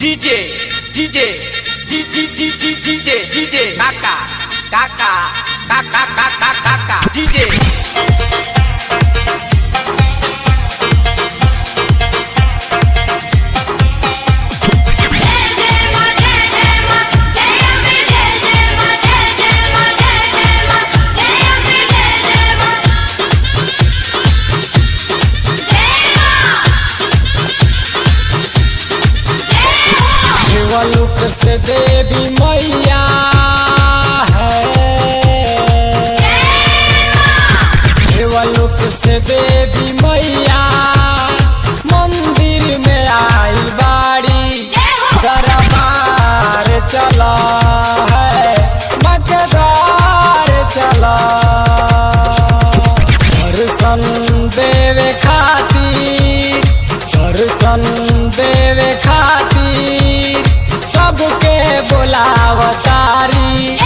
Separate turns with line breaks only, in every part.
DJ, DJ, DJ, DJ, DJ, Kaka, Kaka, Kaka, Kaka, Kaka, DJ.
देवलोक से देवी मैया है देवलोक से देवी मैया मंदिर में आई बाड़ी दरबार चला है मकदार चला दर्शन देवे खातिर दर्शन देवे खातिर सबके बोलावतारी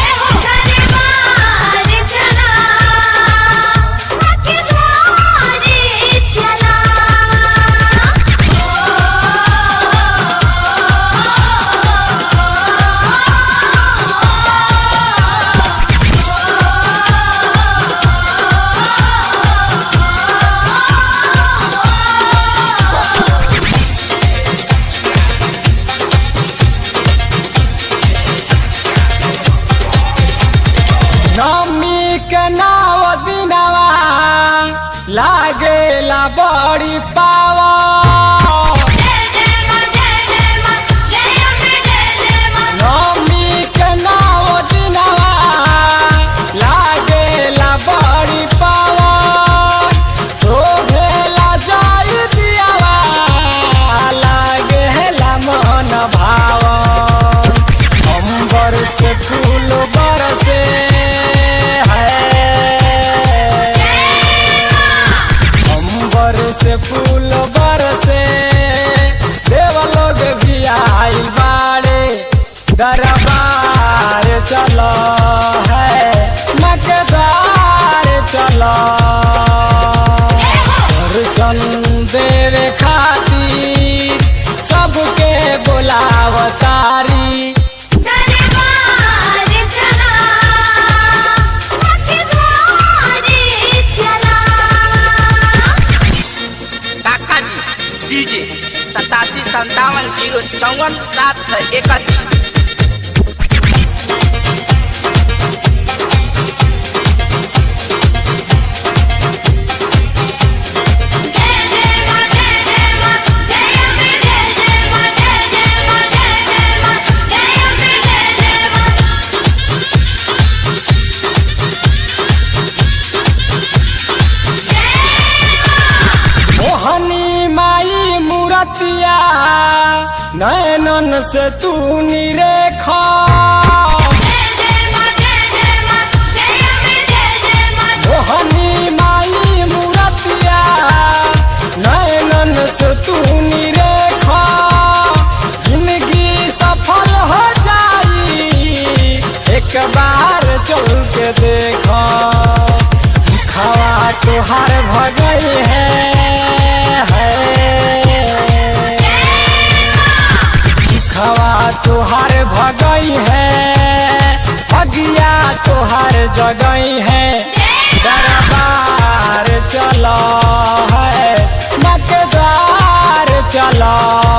नमी के नाव दिनवा लागेला बड़ी पावा नमी के नाव दिनवा लागेला बड़ी पावा शोभेला जाई दियावा लागेला मन भावा अंबर से फूल बरसे है अंबर से फूल बरसे देवलोग भी आइल बाड़े दरबार चलो है मकदार चलो दर्शन देवे खातिर सबके बोलावतारी
काका जी डीजे सतासी संतावन जीरो चौवन सात सौ इकतीस
मोहनी माई मूरतिया नयनन से तू निरेखा मोहनी माई मूरतिया नयनन से तू निरेखा जिंदगी सफल हो जाई एक बार चल के देखा खवा तुहार भगई है, है। खवा तुहार भगई है भगिया तुहार जगई है दरबार चलो है मकदार चलो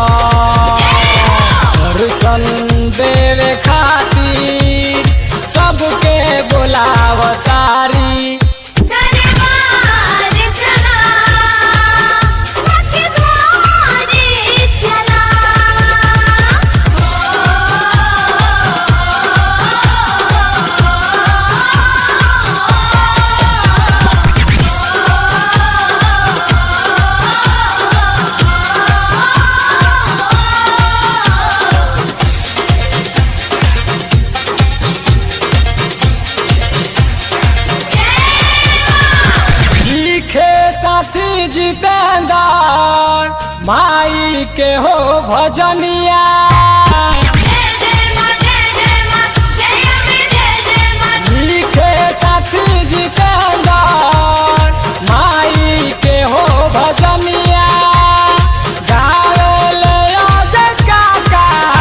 दर्शन देवे खातिर सबके बोलावतारी लिखे साथी जितेंद्र माई के हो भजनिया लिखे साथी जितेंद्र माई के हो भजनिया गावे ले अजय काका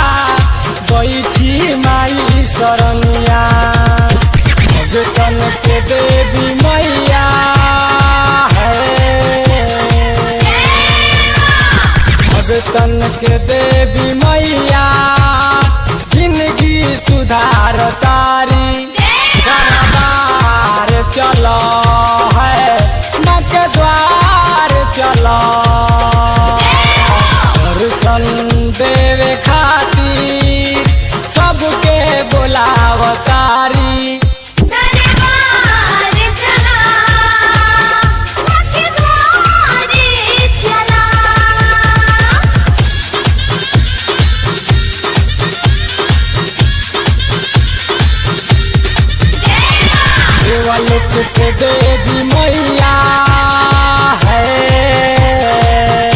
से देवी मैया है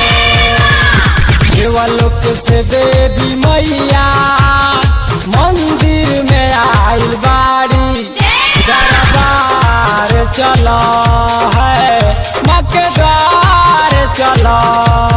देवलोक से देवी मैया मंदिर में आइल बाड़ी दरबार चला है मकेदार चला